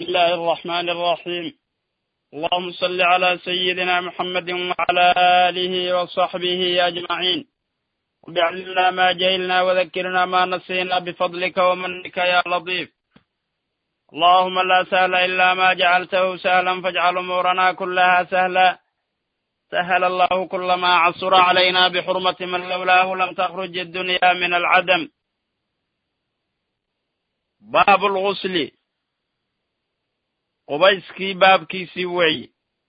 الله الرحمن الرحيم اللهم صل على سيدنا محمد وعلى آله وصحبه أجمعين وبعلمنا ما جهلنا وذكرنا ما نسينا بفضلك ومنك يا لطيف اللهم لا سهل إلا ما جعلته سهلا فاجعل أمورنا كلها سهلا سهل الله كل ما عصر علينا بحرمة من لولاه لم تخرج الدنيا من العدم باب الغسل qubayskii baabkiisii weeye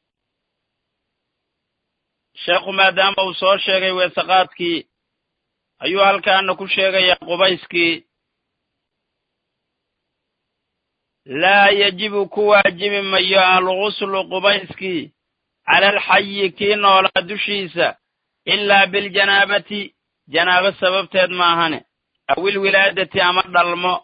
sheekhu maadaama uu soo sheegay weesaqaadkii ayuu halkaana ku sheegayaa qubayskii laa yajibu ku waajibi mayo alguslu qubayskii cala alxayi kii noolaa dushiisa ilaa biljanaabati janaabo sababteed maahane awil wilaadati ama dhalmo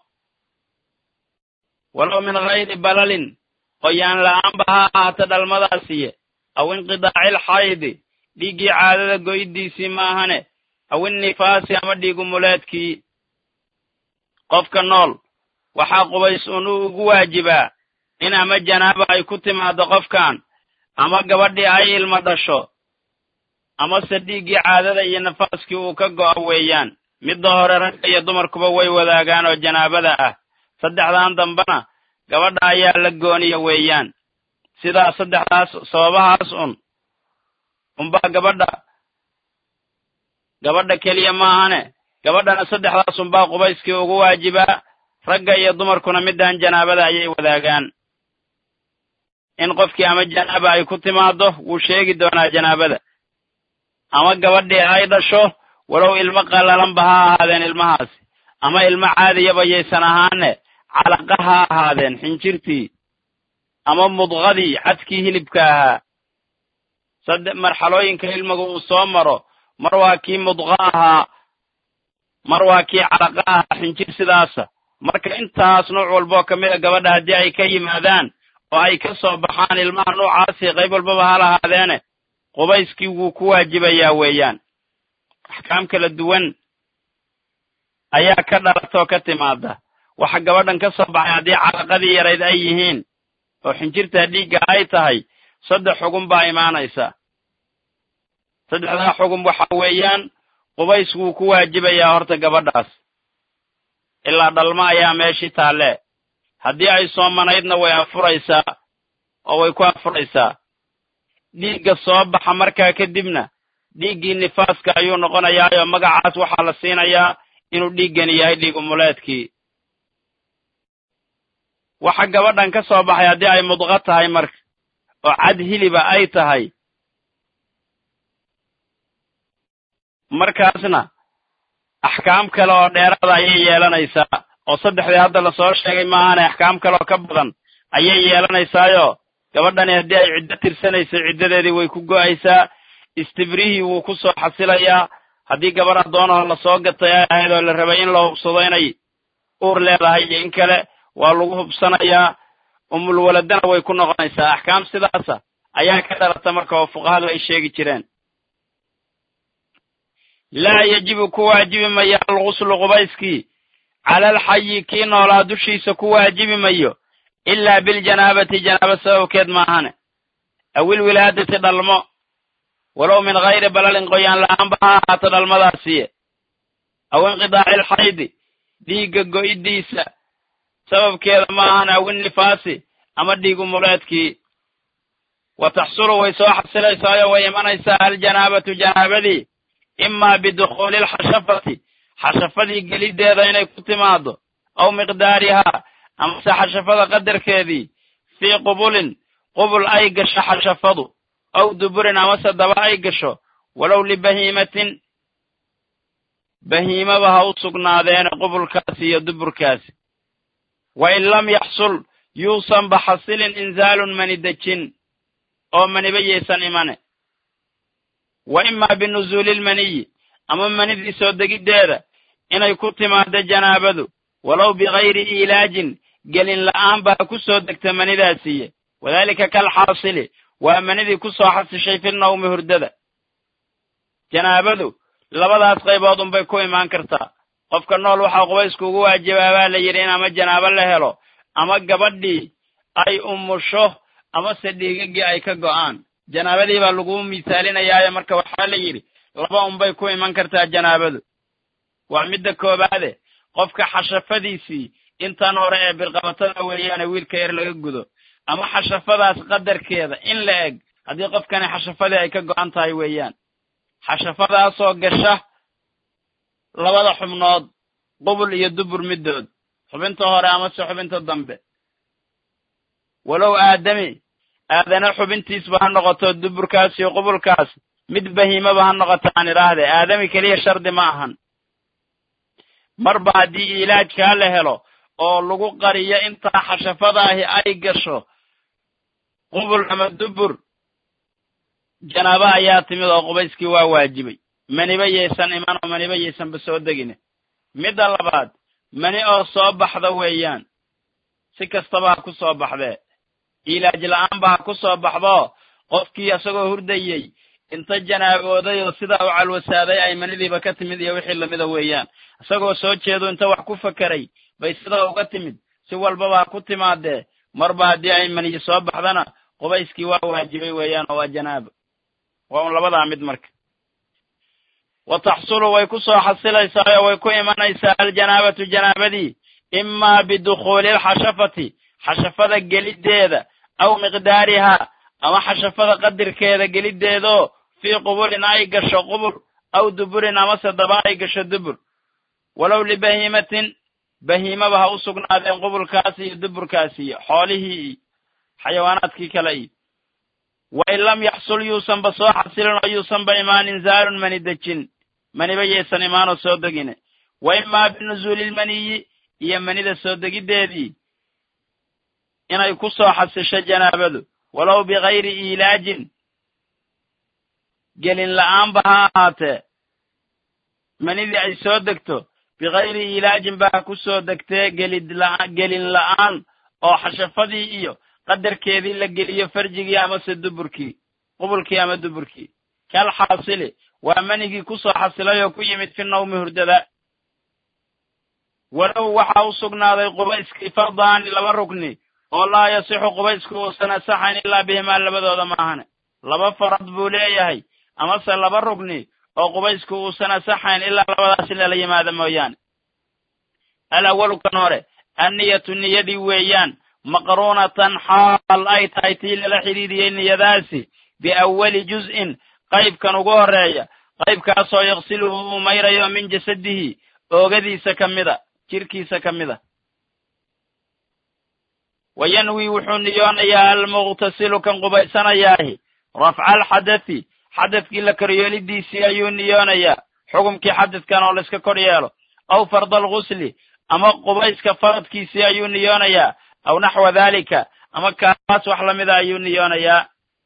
walow min hayri balalin qoyaan la'aanba ha ahaata dhalmadaasiye aw inqidaacil xaydi dhiiggii caadada goydiisii maahane aw innifaasi ama dhiigumuleedkii qofka nool waxaa qubays unuu ugu waajibaa in ama janaaba ay ku timaaddo qofkan ama gabadhii ay ilma dhasho amase dhiiggii caadada iyo nafaaskii uu ka go'o weeyaan midda hore ragga iyo dumarkuba way wadaagaan oo janaabada ah saddexdan dambena gabadha ayaa la gooniya weeyaan sidaa saddexdaas sababahaas un unbaa gabadha gabadha keliya maahane gabadhana saddexdaas unbaa qubayskii ugu waajibaa ragga iyo dumarkuna middan janaabada ayay wadaagaan in qofkii ama janaaba ay ku timaaddo wuu sheegi doonaa janaabada ama gabadhii ay dhasho walow ilmo qallalanba ha ahaadeen ilmahaasi ama ilmo caadiyaba yaysan ahaane calaqa ha ahaadeen xinjirtii ama mudqadii cadkii hilibka ahaa saddex marxalooyinka ilmigu uu soo maro mar waa kii mudqa ahaa mar waa kii calaqa ahaa xinjir sidaasa marka intaas nooc walboo ka mid a gabadha haddii ay ka yimaadaan oo ay ka soo baxaan ilmaha noocaasi qayb walbaba ha lahaadeene qubayskii wuu ku waajibayaa weeyaan axkaam kala duwan ayaa ka dhalatoo ka timaada waxa gabadhan ka soo baxay haddii calaqadii yarayd ay yihiin oo xinjirtaa dhiigga ay tahay saddex xugun baa imaanaysa saddexdaa xugun waxa weeyaan qubays wuu ku waajibayaa horta gabadhaas ilaa dhalmo ayaa meeshii taalle haddii ay soomanaydna way afuraysaa oo way ku afuraysaa dhiigga soo baxa markaa kadibna dhiiggii nifaaska ayuu noqonayaayoo magacaas waxaa la siinayaa inuu dhiiggani yahay dhiigumuleedkii waxa gabadhan ka soo baxay haddii ay mudqa tahay marka oo cad hiliba ay tahay markaasna axkaam kale oo dheeraada ayay yeelanaysaa oo saddexdii hadda lasoo sheegay maahaane axkaam kaleoo ka badan ayay yeelanaysaayoo gabadhani haddii ay ciddo tirsanaysay ciddadeedii way ku go'aysaa istibrihii wuu ku soo xasilayaa haddii gabadh addoonaho lasoo gatay ay ahayd oo la rabay in la hubsado inay uur leedahay iyo in kale waa lagu hubsanayaa umulwaladana way ku noqonaysaa axkaam sidaasa ayaa ka dhalata marka oo fuqahadu ay sheegi jireen laa yajibu ku waajibi mayo alguslu qubayskii cala alxayi kii noolaa dushiisa ku waajibi mayo ilaa biljanaabati janaaba sababkeed maahane awil wilaadati dhalmo walow min hayri balalin qoyaan la'aanba ha ahaato dhalmadaasiye aw inqidaaci alxaydi dhiigga go'iddiisa sababkeeda maahane aw innifaasi ama dhiigumuleedkii wa taxsulu way soo xasilaysaayo way imanaysaa aljanaabatu janaabadii imaa bidukhuuli alxashafati xashafadii geliddeeda inay ku timaaddo aw miqdaarihaa amase xashafada qadarkeedii fii qubulin qubul ay gasho xashafadu aw duburin amase daba ay gasho walow libahiimatin bahiimaba ha u sugnaadeene qubulkaasi iyo duburkaasi wa in lam yaxsul yuusanba xasilin inzaalun mani dejin oo maniba yaysan imane wa imaa binuzuuli lmaniyi ama manidii soo degiddeeda inay ku timaaddo janaabadu walow bikayri iilaajin gelin la'aan baa ku soo degta manidaasiiye wadaalika kalxaasili waa manidii ku soo xasishay fi nawmi hurdada janaabadu labadaas qaybood unbay ku imaan kartaa qofka nool waxaa qubaysku ugu waajibaa baa la yidhi in ama janaabo la helo ama gabadhii ay umusho amase dhiigagii ay ka go'aan janaabadii baa lagu misaalinayaayo marka waxaa la yidhi laba unbay ku iman kartaa janaabadu waa midda koobaade qofka xashafadiisii intan hore ee bilqabatada weeyaane wiilka yar laga gudo ama xashafadaas qadarkeeda in la eg haddii qofkani xashafadii ay ka go'an tahay weeyaan xashafadaasoo gasha labada xubnood qubul iyo dubur middood xubinta hore amase xubinta dambe walow aadami aadana xubintiisba ha noqoto duburkaas iyo qubulkaas mid bahiimaba ha noqoto aan idhaahde aadami keliya shardi ma ahan marba haddii ilaajkaa la helo oo lagu qariyo intaa xashafadaahi ay gasho qubul ama dubur janaabo ayaa timid oo qubayskii waa waajibay maniba yaysan iman oo maniba yaysanba soo degine midda labaad mani oo soo baxda weeyaan si kastaba ha ku soo baxdee ilaaj la'aanba ha ku soo baxdo qofkii isagoo hurdayey inta janaabooday oo sidaa u calwasaaday ay manidiiba ka timid iyo wixii lamida weeyaan isagoo soo jeedo inta wax ku fakeray bay sidaa uga timid si walbaba ha ku timaadee marba haddii ay maniyi soo baxdana qubayskii waa waajibay weeyaan oo waa janaabo waa un labadaa mid marka wa taxsulu way ku soo xasilaysaa oo way ku imanaysaa aljanaabatu janaabadii imaa bidukhuuli alxashafati xashafada geliddeeda aw miqdaarihaa ama xashafada qadirkeeda geliddeedoo fii qubulin ay gasho qubul aw duburin amase daba ay gasho dubur walow libahiimatin bahiimaba ha u sugnaadeen qubulkaasi iyo duburkaasi iyo xoolihii iyo xayawaanaadkii kale iyo wain lam yaxsul yuusanba soo xasilin oo yuusanba imaan inzaalun mani dejin maniba yaysan imaanoo soo degine wa imaa binuzuuli lmaniyi iyo manida soo degiddeedii inay ku soo xasisho janaabadu walow bikayri iilaajin gelin la'aanba ha ahaatee manidii ay soo degto bikayri iilaajin ba ha ku soo degtee gelin la'aan oo xashafadii iyo qadarkeedii la geliyo farjigii amase duburkii qubulkii ama duburkii kal xaasili waa manigii ku soo xasilay oo ku yimid fi nawmi hurdada walow waxaa u sugnaaday qubayskii fardaani laba rukni oo laa yasixu qubaysku uusan asaxayn ilaa bihimaa labadooda maahane laba farad buu leeyahay amase laba rugni oo qubaysku uusan asaxayn ilaa labadaas lala yimaado mooyaane alawalu kan hore anniyatu niyadii weeyaan maqruunatan xaal ay tahay tii lala xidhiidiyey niyadaasi biawwali juz'in qaybkan ugu horreeya qaybkaasoo yaqsiluhu uu mayrayo min jasadihi oogadiisa ka mida jirkiisa ka mida wa yanwi wuxuu niyoonayaa almuqtasilu kan qubaysanayaahi rafca alxadathi xadadkii la koryeelidiisii ayuu niyoonayaa xukumkii xadadkan oo layska kor yeelo aw farda algusli ama qubayska faradkiisii ayuu niyoonayaa aw naxwa daalika ama kaas wax lamida ayuu niyoonayaa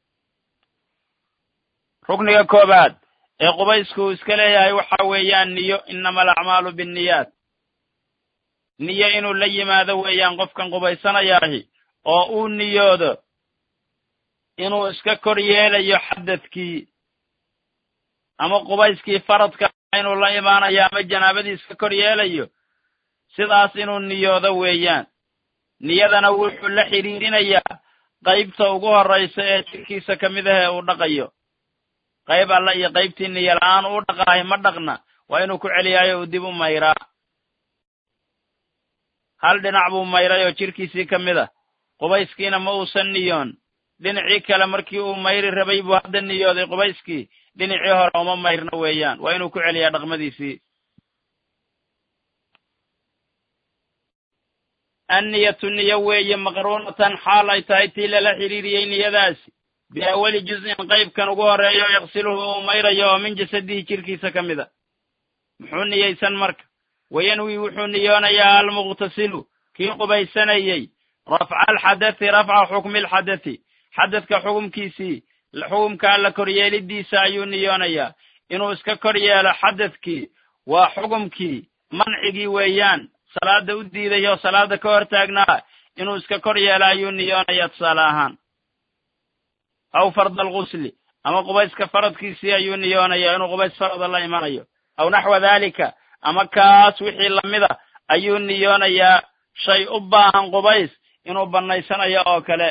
rukniga koobaad ee qubaysku uu iska leeyahay waxa weeyaan niyo inama alacmaalu binniyaat niyo inuu la yimaado weeyaan qofkan qubaysanayaahi oo uu niyoodo inuu iska kor yeelayo xadadkii ama qubayskii faradka inuu la imaanayo ama janaabadii iska kor yeelayo sidaas inuu niyoodo weeyaan niyadana wuxuu la xidhiidhinayaa qaybta ugu horraysa ee jirkiisa ka mid ah ee uu dhaqayo qayb alla iyo qaybtii niyo la-aan uu dhaqaahay ma dhaqna waa inuu ku celiyaayo uu dib u mayraa hal dhinac buu mayray oo jirkiisii ka mid ah qubayskiina ma uusan niyoon dhinacii kale markii uu mayri rabay buu hadda niyooday qubayskii dhinacii hore uma mayrno weeyaan waa inuu ku celiyaa dhaqmadiisii anniyatu niyo weeye maqruunatan xaal ay tahay tii lala xidhiiriyey niyadaasi biawali juz'in qaybkan ugu horreeyo yaqsiluhu uu mayrayo oo min jasadihi jirkiisa ka mid a muxuu niyeysan marka wayanwi wuxuu niyoonayaa almuqtasilu kii qubaysanayey rafca alxadathi rafca xukmi alxadathi xadadka xukumkiisii xukumkaa la koryeelidiisa ayuu niyoonayaa inuu iska kor yeelo xadadkii waa xukumkii mancigii weeyaan salaada u diiday oo salaada ka hor taagnaa inuu iska kor yeelo ayuu niyoonayaa tusaale ahaan aw farda algusli ama qubayska faradkiisii ayuu niyoonayaa inuu qubays farada la imanayo aw naxwa daalika ama kaas wixii lamida ayuu niyoonayaa shay u baahan qubays inuu bannaysanayo oo kale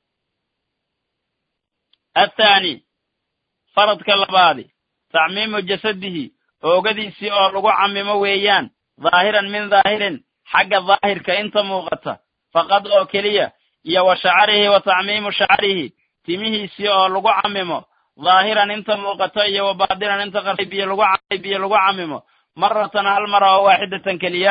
athaani faradka labaadi tacmiimu jasadihi oogadiisii oo lagu camimo weeyaan dhaahiran min dhaahirin xagga daahirka inta muuqata faqad oo keliya iyo wa shacarihi wa tacmiimu shacarihi timihiisii oo lagu camimo dhaahiran inta muuqato iyo wa baadinan inta qarsay biyo lagu camay biyo lagu camimo maratan hal mara oo waaxidatan keliya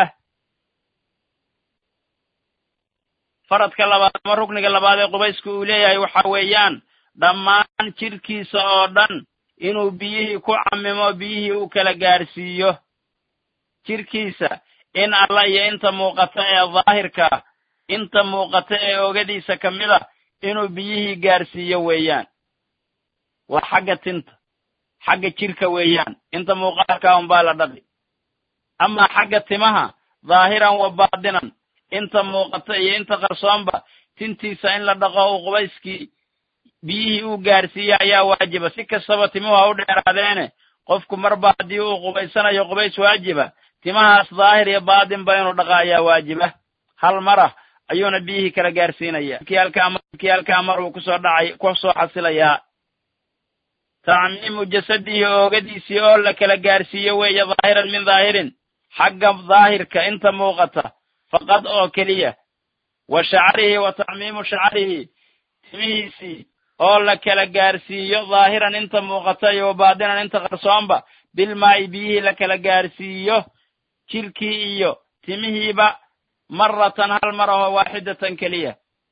faradka labaad ama rukniga labaad ee qubaysku uu leeyahay waxa weeyaan dhammaan jidhkiisa oo dhan inuu biyihii ku camimo biyihii u kala gaarsiiyo jidhkiisa in alla iyo inta muuqata ee daahirka inta muuqata ee ogadiisa ka mid a inuu biyihii gaarsiiyo weeyaan waa xagga tinta xagga jidhka weeyaan inta muuqaalka unbaa la dhaqi amaa xagga timaha dhaahiran wa baadinan inta muuqata iyo inta qarsoonba tintiisa in la dhaqo uu qubayskii biyihii uu gaarsiiye ayaa waajiba si kastaba timuhu ha u dheeraadeene qofku marba haddii uu qubaysanayo qubays waajiba timahaas daahir iyo baadinba inuu dhaqa ayaa waajiba hal marah ayuuna biyihii kala gaarsiinaya kii halkaa mar uu kusoo dhacay ku soo xasilayaa tacmiimu jasadihi oogadiisii oo la kala gaarsiiyo weeye dhaahiran min dhaahirin xagga daahirka inta muuqata faqad oo keliya wa shacarihi wa tacmiimu shacarihi timihiisii oo la kala gaarsiiyo dhaahiran inta muuqata iyo wa baadinan inta qarsoonba bilmaa'i biyihii la kala gaarsiiyo jidhkii iyo timihiiba maratan hal mar aho waaxidatan keliya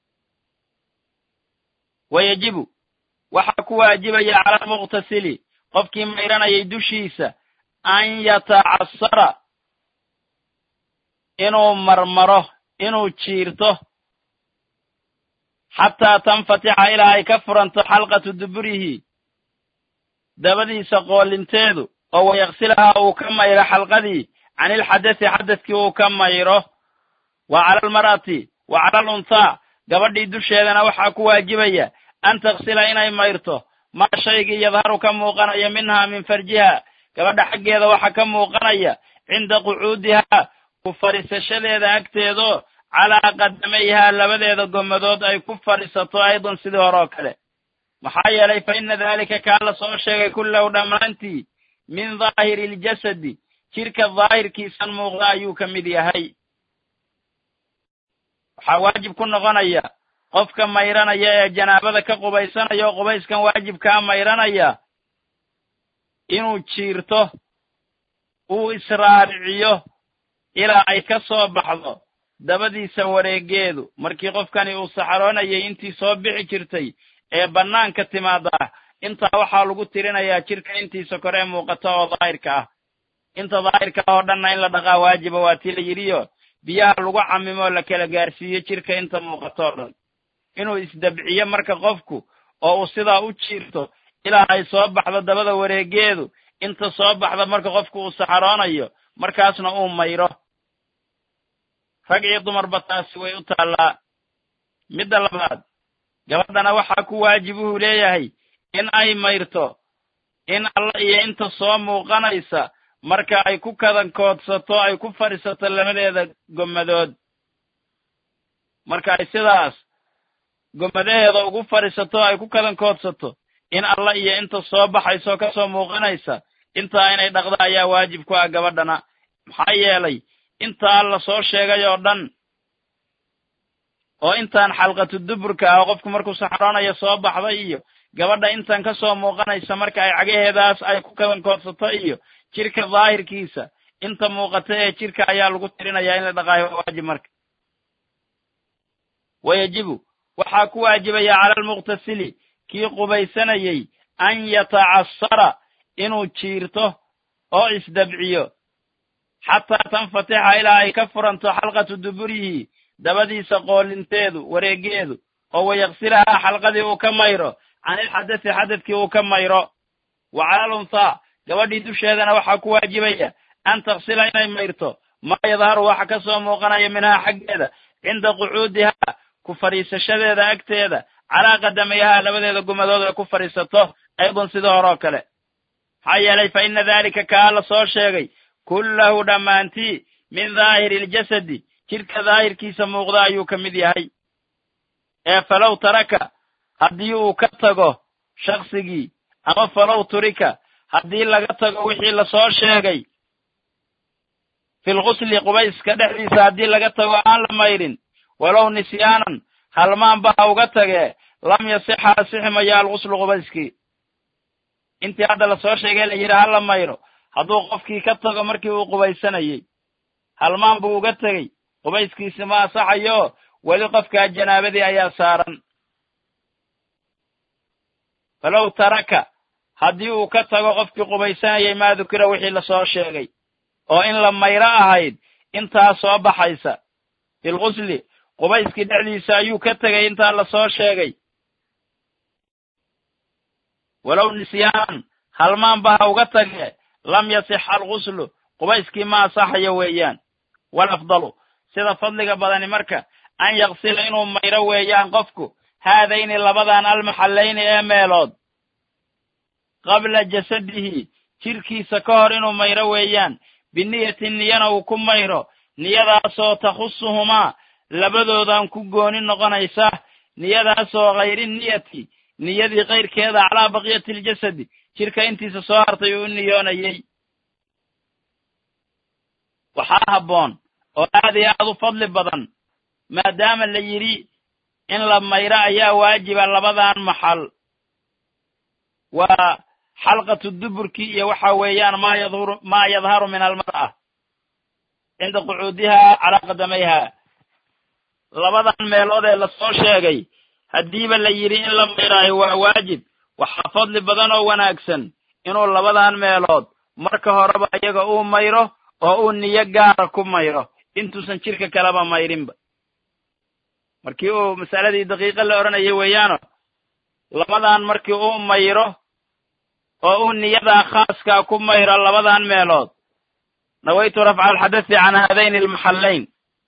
wa yajibu waxaa ku waajibaya cala almuqtasili qofkii mayranayay dushiisa an yatacasara inuu marmaro inuu jiirto xataa tanfatixa ilaa ay ka furanto xalqatu duburihi dabadiisa qoolinteedu oo wayaqsilahaa uu ka mayro xalqadii can ilxadasi xadadkii uu ka mayro wa cala almar'ati wa cala alunhaa gabadhii dusheedana waxaa ku waajibaya an taksila inay mayrto maa shaygii yadharu ka muuqanaya minhaa min farjiha gabadha xaggeeda waxa ka muuqanaya cinda qucuudihaa ku fadhiisashadeeda agteedoo calaa qadamayhaa labadeeda gommadood ay ku fadhiisato aydan sidii hore oo kale maxaa yeelay fa inna daalika kaa la soo sheegay kullahu dhammaantii min daahiri iljasadi jidhka daahirkiisan muuqda ayuu ka mid yahay waxaa waajib ku noqonaya qofka mayranaya ee janaabada ka qubaysanaya oo qubayskan waajibkaa mayranaya inuu jiirto uu israariciyo ilaa ay ka soo baxdo dabadiisa wareegeedu markii qofkani uu saxaroonayay intii soo bixi jirtay ee bannaanka timaada intaa waxaa lagu tirinayaa jidhka intiisa kore ee muuqata oo daahirka ah inta daahirka ah oo dhanna in la dhaqaa waajiba waa tii la yidhiyo biyaha lagu camimo la kala gaarsiiyo jidhka inta muuqato o dhan inuu isdabciyo marka qofku oo uu sidaa u jiirto ilaa ay soo baxdo dabada wareegeedu inta soo baxda marka qofku uu saxaroonayo markaasna uu mayro rag iyo dumarba taasi way u taallaa midda labaad gabadhana waxaa ku waajibuhu leeyahay in ay mayrto in alla iyo inta soo muuqanaysa marka ay ku kadankoodsato ay ku fadhiisato labadeeda gommadood marka ay sidaas gommadaheeda ugu fadhiisato ay ku kadankoodsato in alla iyo inta soo baxayso ka soo muuqanaysa intaa inay dhaqda ayaa waajib ku ah gabadhana maxaa yeelay intaa la soo sheegay oo dhan oo intaan xalqatu duburka ah oo qofku markuu saxroonaya soo baxday iyo gabadha intan ka soo muuqanaysa marka ay cagaheedaas ay ku kadankoodsato iyo jidhka daahirkiisa inta muuqata ee jidhka ayaa lagu tirinayaa in la dhaqaayo waa waajib marka wayajibu waxaa ku waajibaya cala almuqtasili kii qubaysanayey an yatacasara inuu jiirto oo isdabciyo xataa tanfatixa ilaa ay ka furanto xalqatu duburihi dabadiisa qoolinteedu wareegeedu oo wayaqsilahaa xalqadii uu ka mayro can ilxadasi xadadkii uu ka mayro wa cala alunhaa gabadhii dusheedana waxaa ku waajibaya an taksila inay mayrto maa yadharu waxa ka soo muuqanaya minhaa xaggeeda cinda qucuudihaa ku fadhiisashadeeda agteeda calaa qadamayhaa labadeeda gumadood ay ku fadhiisato aydan sidii hore oo kale maxaa yeelay fa inna daalika kaa la soo sheegay kullahu dhammaantii min daahiri iljasadi jidhka daahirkiisa muuqda ayuu ka mid yahay ee falow taraka haddii uu ka tago shaksigii ama falow turika haddii laga tago wixii lasoo sheegay filgusli qubayska dhexdiisa haddii laga tago aan la mayrin walow nisyaanan halmaanba ha uga tagee lam yasixa asixi maya alguslu qubayskii intii hadda lasoo sheegay la yidhi ha la mayro hadduu qofkii ka tago markii uu qubaysanayey halmaan buu uga tegey qubayskiisi ma asaxayo weli qofkaa janaabadii ayaa saaran falow taraka haddii uu ka tago qofkii qubaysanayay maa dukira wixii lasoo sheegay oo in la mayro ahayd intaa soo baxaysa filgusli qubayskii dhexdiisa ayuu ka tegay intaa lasoo sheegay walow nisyaanan halmaanba ha uga tagee lam yasixa alguslu qubayskii ma asaxayo weeyaan walafdalu sida fadliga badani marka an yaksila inuu mayro weeyaan qofku haadayni labadan almaxallayni ee meelood qabla jasadihi jirkiisa ka hor inuu mayro weeyaan biniyati niyana uu ku mayro niyadaasoo takhusuhumaa labadoodan ku gooni noqonaysa niyadaasoo hayri niyati niyadii kayrkeeda calaa baqiyati aljasadi jirka intiisa soo hartay uu u niyoonayey waxaa habboon oo aad iyo aad u fadli badan maadaama la yidhi in la mayro ayaa waajiba labadan maxal waa xalqatu duburkii iyo waxa weeyaan maa yadhuru maa yadharu min almar'a cinda qucuudiha calaa qadamayha labadan meelood ee lasoo sheegay haddiiba la yidhi in la mayraayo waa waajib waxaa fadli badan oo wanaagsan inuu labadan meelood marka horeba iyaga uu mayro oo uu niyo gaara ku mayro intuusan jirka kaleba mayrinba markii uu masaladii daqiiqa la odhanayay weeyaano labadan markii uu mayro oo uu niyadaa khaaskaa ku mayro labadan meelood nawaytu rafca alxadasi can haadayni almaxallayn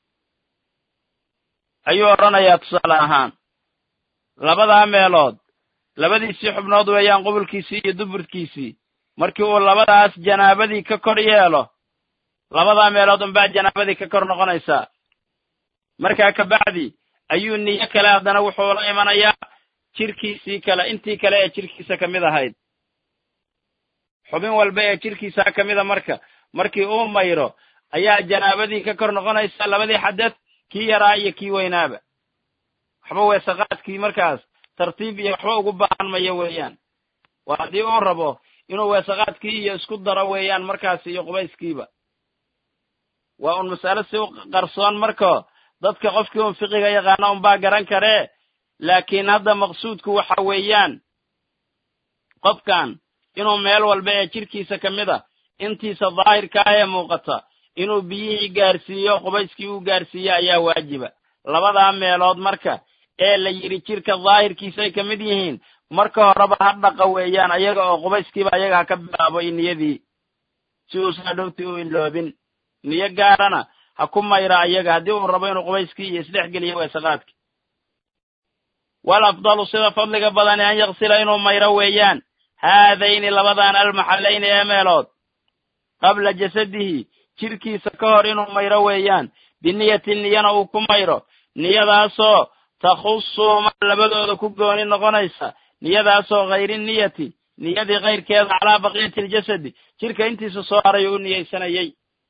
ayuu odhanayaa tusaale ahaan labadaa meelood labadiisii xubnood weeyaan qubulkiisii iyo duburkiisii markii uu labadaas janaabadii ka kor yeelo labadaa meelood unbaa janaabadii ka kor noqonaysaa markaa kabacdi ayuu niyo kale haddana wuxuu la imanayaa jirkiisii kale intii kale ee jirkiisa ka mid ahayd xubin walba ee jirkiisaa ka mida marka markii uu mayro ayaa janaabadii ka kor noqonaysa labadii xadad kii yaraa iyo kii weynaaba waxba weesaqaadkii markaas tartiib iyo waxba ugu baahan mayo weeyaan waa haddii uu rabo inuu weesaqaadkii iyo isku daro weeyaan markaas iyo qubayskiiba waa un mas'alo si u qarsoon marka dadka qofkii un fiqiga yaqaana unbaa garan karee laakiin hadda maqsuudku waxa weeyaan qofkan inuu meel walba ee jirkiisa ka mid a intiisa daahirka ah ee muuqata inuu biyihii gaarsiiyo qubayskii uu gaarsiiyo ayaa waajiba labadaa meelood marka ee la yidhi jirka daahirkiisay ka mid yihiin marka horeba ha dhaqa weeyaan ayaga oo qubayskiiba ayaga ha ka bilaabo i niyadii si uusan hadhowtii u inloobin niyo gaarana ha ku mayra ayaga haddii uu rabo inuu qubayskii iyo isdhex geliyo weesaqaadki wal afdalu sida fadliga badani an yaksila inuu mayro weeyaan haadayni labadan almaxallayni ee meelood qabla jasadihi jirkiisa ka hor inuu mayro weeyaan biniyati niyana uu ku mayro niyadaasoo takhusuhuma labadooda ku gooni noqonaysa niyadaasoo hayri niyati niyadii kayrkeeda calaa baqiyati aljasadi jirka intiisa soo haray u niyeysanayey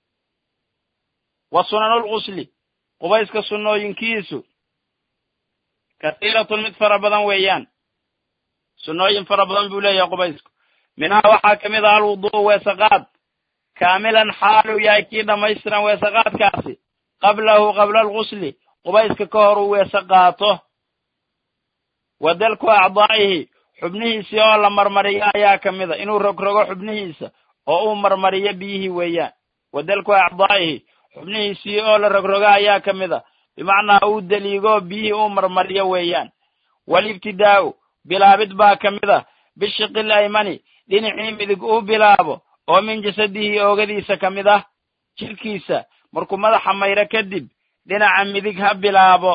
wa sunanulgusli qubayska sunnooyinkiisu kasiiratun mid fara badan weeyaan sunnooyin fara badan buu leeyahay qubaysku minhaa waxaa ka mid ah alwudu'u weesaqaad kaamilan xaaluu yahay kii dhammaystiran weesaqaadkaasi qablahu qabla algusli qubayska ka hor uu weese qaato wa dalku acdaa'ihi xubnihiisii oo la marmariyo ayaa ka mid a inuu rogrogo xubnihiisa oo uu marmariyo biyihii weeyaan wa dalku acdaa'ihi xubnihiisii oo la rogrogo ayaa ka mid a bimacnaa uu deliigo biyihii uu marmariyo weeyaan walibtidaa'u bilaabid baa ka mid a bishiqil aymani dhinacii midig uu bilaabo oo min jasadihi oogadiisa ka mid ah jirkiisa markuu madaxa mayro kadib dhinaca midig ha bilaabo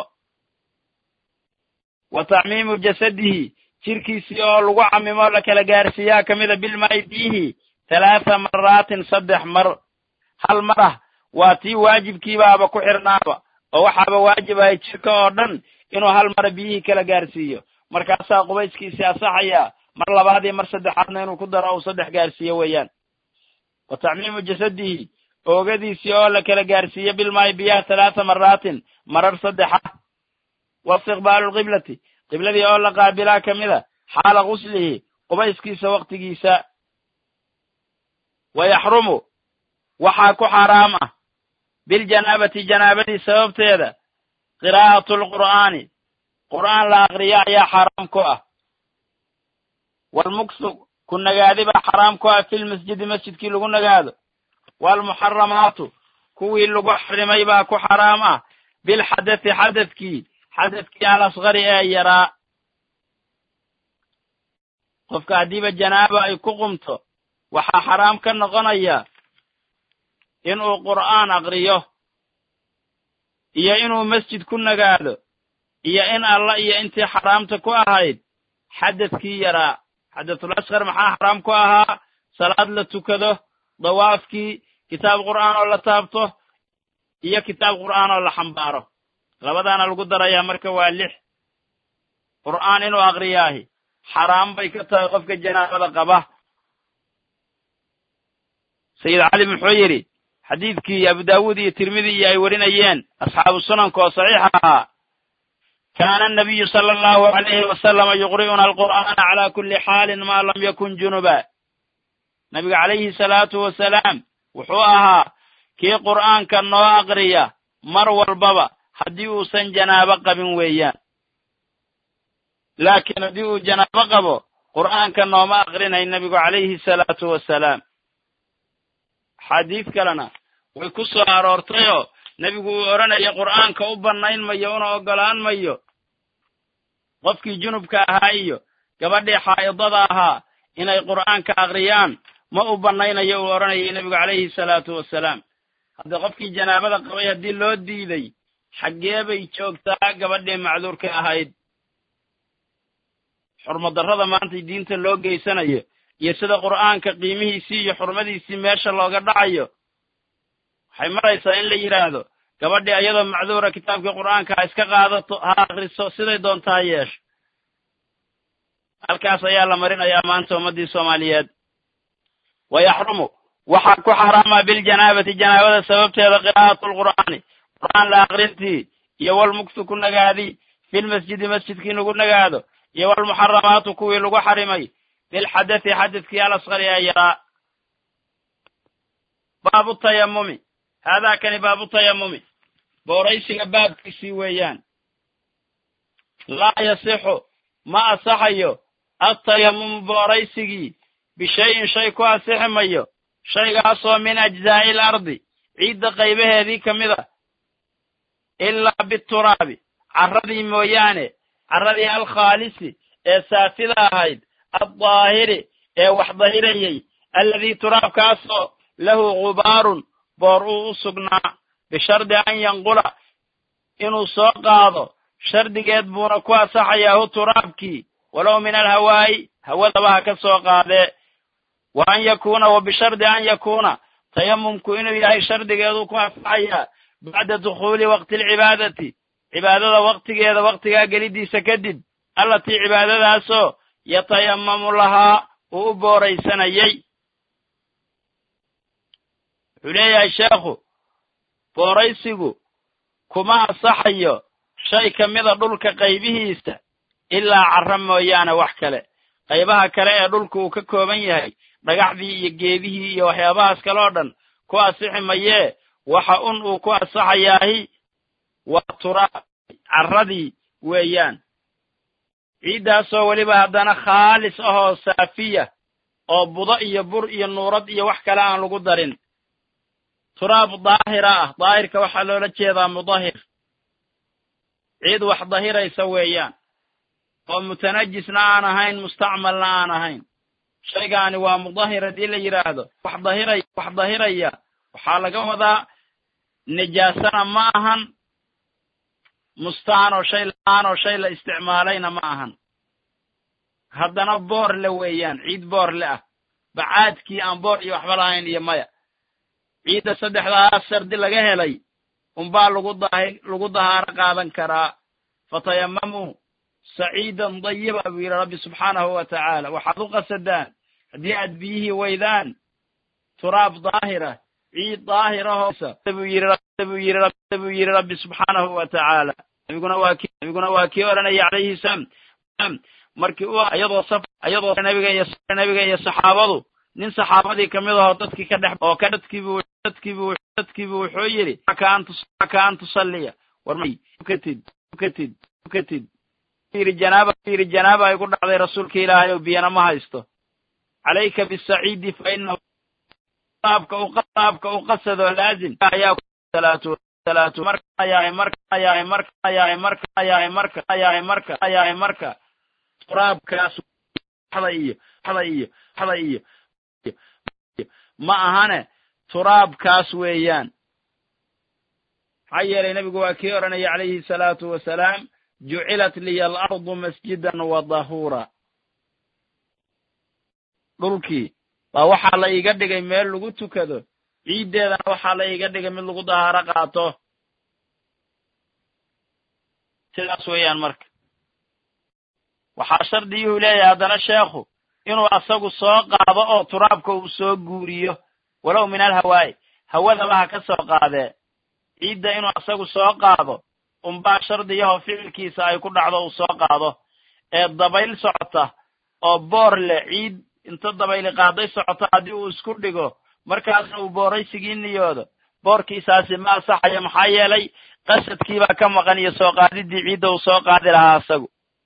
wa tacmiimu jasadihi jirkiisii oo lagu camimo la kala gaarsiiyaa ka mida bilmaa'i biyihi talaata maraatin saddex mar hal mar ah waa tii waajibkiibaaba ku xirnaaba oo waxaaba waajib ahay jirka oo dhan inuu hal mara biyihii kala gaarsiiyo markaasaa qubayskiisii asaxaya mar labaad iyo mar saddexaadna inuu ku daro uu saddex gaarsiiyo weeyaan wa tacmiimu jasadihi oogadiisii oo la kala gaarsiiyo bilmaayi biyaha talaata maraatin marar saddexa wa istiqbaalu lqiblati qibladii oo la qaabilaa ka mida xaala guslihi qubayskiisa waktigiisa wa yaxrumu waxaa ku xaaraam ah biljanaabati janaabadii sababteeda qiraa'atu lqur'aani qur'aan la aqriya ayaa xaaraam ku ah waalmuksu ku nagaadi baa xaaraam ku ah filmasjidi masjidkii lagu nagaado waalmuxaramaatu kuwii lagu xarimay baa ku xaraam ah bilxadati xadadkii xadadkii al asqari ee yaraa qofka haddiiba janaaba ay ku qumto waxaa xaraam ka noqonaya inuu qur'aan aqriyo iyo inuu masjid ku nagaado iyo in alla iyo intii xaraamta ku ahayd xadadkii yaraa xadatul asqar maxaa xaraam ku ahaa salaad la tukado dawaafkii kitaab qur'aan oo la taabto iyo kitaab qur'aan oo la xambaaro labadaana lagu darayaa marka waa lix qur'aan inuu aqriyaahi xaraam bay ka tahay qofka janaabada qaba sayid cali muxuu yidhi xadiidkii abu daawuud iyo tirmidi iyo ay warinayeen asxaabu sunanka oo saxiix ahaa kaana anabiyu sala allahu alayhi wasalama yuqri'una alqur'aana cala kulli xaalin maa lam yakun junuba nabiga calayhi salaatu wasalaam wuxuu ahaa kii qur'aanka noo aqriya mar walbaba haddii uusan janaabo qabin weeyaan laakiin haddii uu janaabo qabo qur'aanka nooma aqrinay nebigu calayhi salaatu wasalaam axaadiis kalena way ku soo aroortayoo nebigu uu odhanaya qur'aanka u bannayn mayo una oggolaan mayo qofkii junubka ahaa iyo gabadhii xaa'idada ahaa inay qur'aanka aqriyaan ma u bannaynayo uu odhanayay nebigu calayhi salaatu wasalaam hadda qofkii janaabada qabay haddii loo diiday xaggee bay joogtaa gabadhii macduurka ahayd xurmadarrada maanta diinta loo geysanayo iyo sida qur'aanka qiimihiisii iyo xurmadiisii meesha looga dhacayo waxay maraysaa in la yidhaahdo gabadhii ayadoo macduura kitaabkii qur'aanka ha iska qaadato ha akriso siday doonta ha yeesho halkaas ayaa la marinayaa maanta ummaddii soomaaliyeed wa yaxrumu waxaa ku xaraama biljanaabati janaabada sababteeda qiraa'atu lqur'aani qur'aan la akrintii iyo walmugsu ku nagaadi filmasjidi masjidkii lagu nagaado iyo walmuxaramaatu kuwii lagu xarimay bilxadati xadadkii alasqari ee yaraa baabu tayamumi haadaa kani baabu tayamumi booraysiga baabkiisii weeyaan laa yasixu ma asaxayo atayamumu booraysigii bishayin shay ku asixi mayo shaygaasoo min ajzaa'i il ardi ciidda qaybaheedii ka mid a ilaa bituraabi carradii mooyaane carradii alkhaalisi ee saafida ahayd addaahiri ee wax dahirayay alladii turaabkaasoo lahu gubaarun boor uu u sugnaa bishardi an yanqula inuu soo qaado shardigeed buuna ku asaxayaa hu turaabkii walow min alhawaa'i hawadaba ha ka soo qaadee wa an yakuuna wa bishardi an yakuuna tayamumku inuu yahay shardigeedu ku asaxayaa bacda dukhuuli waqti alcibaadati cibaadada waqtigeeda waqtigaa gelidiisa kadib allatii cibaadadaasoo yatayamamu lahaa uu u booraysanayay wuxuu leeyahay sheekhu booraysigu kuma asaxayo shay ka mida dhulka qaybihiisa ilaa carra mooyaane wax kale qaybaha kale ee dhulka uu ka kooban yahay dhagaxdii iyo geedihii iyo waxyaabahaas kale oo dhan ku asixi mayee waxa un uu ku asaxayaahi waa turaab carradii weeyaan ciiddaasoo weliba haddana khaalis ahoo saafiya oo budo iyo bur iyo nuurad iyo wax kale aan lagu darin turaab daahira ah daahirka waxaa loola jeedaa mudahir ciid wax dahiraysa weeyaan oo mutanajisna aan ahayn mustacmalna aan ahayn shaygaani waa mudahir haddii la yidhaahdo wax dahiray wax dahiraya waxaa laga wadaa nijaasana ma ahan mustaan oo shay la-aan oo shay la isticmaalayna ma ahan haddana boor le weeyaan ciid boor le ah bacaadkii aan boor iyo waxba lahayn iyo maya ciidda saddexdaas shardi laga helay unbaa lagu dahi lagu dahaaro qaadan karaa fatayamamuu saciidan dayiba buu yidhi rabbi subxaanahu wa tacaala waxaad u qasadaan haddii aad biyihii weydaan turaab daahira ciid daahirahobuu yidhi rabbi subxaanahu wa tacaala nabiguna waa ki nabiguna waa kii odhanaya calayhi salaam markii u iyadoo saf iyadoo nabiga iyo nabiga iyo saxaabadu nin saxaabadii kamid ahoo dadkii ka dhex oo ka dadkiibu dadkiibu dadkiibu wuxuu yidhi ka an tusalliya war tukatid tukatid tukatid yidhi janaaba yidhi janaaba ay ku dhacday rasuulka ilaahay oo biyana ma haysto calayka bisaciidi fa inahu qaabka u qaabka u qasadoo laazim ayaa salaatu salaatu marka ayahay marka ayahay marka ayahay marka ayahay marka ayahay marka ayahay marka turaabkaas xada iyo xada iyo xada iyo ma ahane turaabkaas weeyaan maxaa yeelay nebigu waa kii odhanaya calayhi salaatu wasalaam jucilat liya alardu masjidan wa dahuura dhulkii baa waxaa la iiga dhigay meel lagu tukado ciiddeedana waxaa la iiga dhigay mid lagu dahaaro qaato sidaas weeyaan marka waxaa shardiyuhu leeyahay haddana sheekhu inuu asagu soo qaado oo turaabka uu soo guuriyo walow min alhawaa'i hawadaba ha ka soo qaadee ciidda inuu asagu soo qaado unbaa shardiyaho ficilkiisa ay ku dhacdo uu soo qaado ee dabayl socota oo boor leh ciid inta dabayli qaaday socota haddii uu isku dhigo markaasna uu booraysigii niyoodo boorkiisaasi ma asaxayo maxaa yeelay qasadkiibaa ka maqan iyo soo qaadiddii ciidda uu soo qaadi lahaa asagu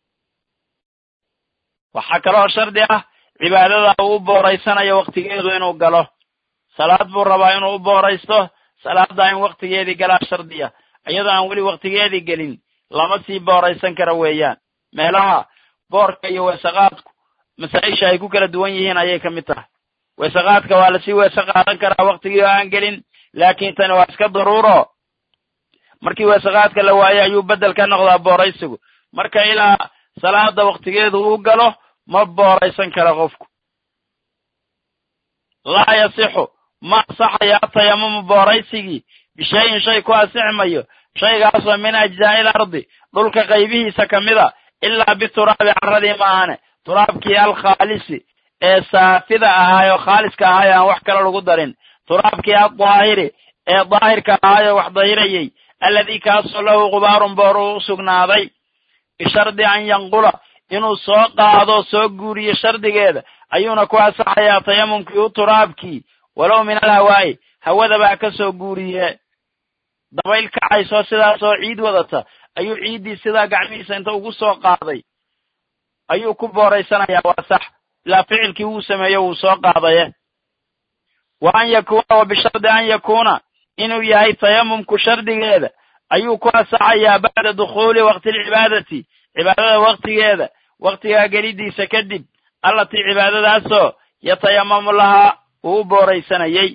waxaa kaloo shardi ah cibaadada uu u booraysanayo wakhtigeedu inuu galo salaad buu rabaa inuu u booraysto salaaddaa in wakhtigeedii galaa shardiya iyadoo aan weli wakhtigeedii gelin lama sii booraysan kara weeyaan meelaha boorka iyo weesaqaadku masaa-isha ay ku kala duwan yihiin ayay ka mid tahay weesaqaadka waa lasii weese qaadan karaa wakhtigii oo aan gelin laakiin tani waa iska daruuro markii weesaqaadka la waayo ayuu beddel ka noqdaa booraysigu marka ilaa salaada wakhtigeedu uu galo ma booraysan kara qofku laa yasixu ma asaxayo atayamumu booraysigii bishayin shay ku asixmayo shaygaasoo min ajzaa'i il ardi dhulka qaybihiisa ka mida ilaa bituraabi carradii maahane turaabkii alkhaalisi ee saafida ahaayoo khaaliska ahaayo aan wax kale lagu darin turaabkii addaahiri ee daahirka ahaayoo wax dahirayey alladii kaasoo lahu qubaarun boor uu u sugnaaday bishardi an yanqula inuu soo qaado soo guuriyo shardigeeda ayuuna ku asaxayaa tayamumkii u turaabkii walow min alhawaa'i hawadabaa ka soo guuriye dabayl kacaysoo sidaasoo ciid wadata ayuu ciiddii sidaa gacmihiisa inta ugu soo qaaday ayuu ku booraysanayaa waa sax ilaa ficilkii wuu sameeyo wuu soo qaadaye wa an yakuuna wa bishardi an yakuuna inuu yahay tayamumku shardigeeda ayuu ku asaxayaa bacda dukhuuli waqti alcibaadati cibaadada waktigeeda waktigaa gelidiisa kadib allatii cibaadadaasoo yatayamamu lahaa uu u booraysanayey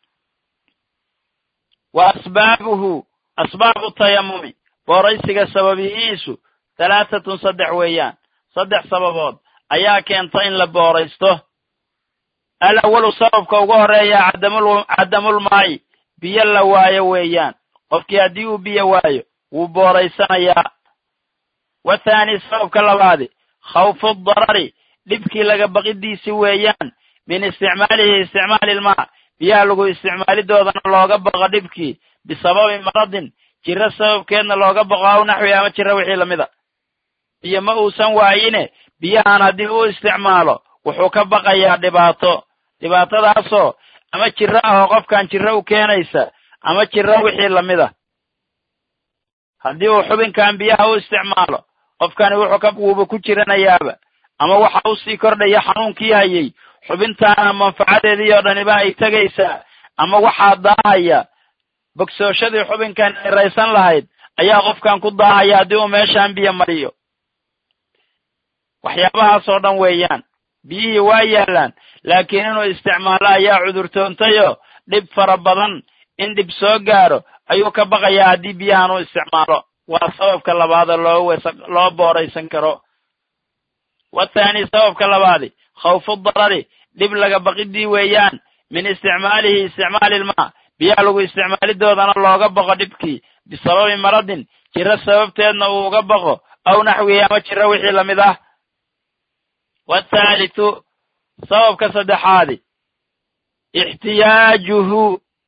wa asbaabuhu asbaabu tayamumi booraysiga sababihiisu halaatatun saddex weeyaan saddex sababood ayaa keenta in la booraysto alawalu sababka ugu horeeya cadamul cadamulmaayi biyo la waayo weeyaan qofkii haddii uu biyo waayo wuu booraysanayaa wathaani sababka labaadi khawfu darari dhibkii laga baqidiisi weeyaan min isticmaalihi isticmaali ilmaa biyaha lagu isticmaalidoodana looga baqo dhibkii bisababi maradin jiro sababkeedna looga baqo aw naxwi ama jiro wixii lamida biyo ma uusan waayine biyahan haddii uu isticmaalo wuxuu ka baqayaa dhibaato dhibaatadaasoo ama jiro ahoo qofkan jiro u keenaysa ama jiro wixii lamida haddii uu xubinkan biyaha u isticmaalo qofkani wuxuu ka wuuba ku jiranayaaba ama waxa u sii kordhaya xanuunkii hayay xubintaana manfacadeedii oo dhaniba ay tegaysaa ama waxaa daahaya bogsooshadii xubinkan ay raysan lahayd ayaa qofkan ku daahaya haddii uu meeshaan biyo mariyo waxyaabahaas oo dhan weeyaan biyihii waa yaallaan laakiin inuu isticmaalo ayaa cudurtoontayo dhib fara badan in dhib soo gaaro ayuu ka baqayaa haddii biyahan uu isticmaalo waa sababka labaadoo loo wes loo booraysan karo wathaani sababka labaadi khawfu darari dhib laga baqidii weeyaan min isticmaalihi isticmaali ilmaa biyaha lagu isticmaalidoodana looga boqo dhibkii bisababi maradin jiro sababteedna uu uga boqo aw naxwihi ama jiro wixii lamid ah wathaalithu sababka saddexaadi ixtiyaajuhu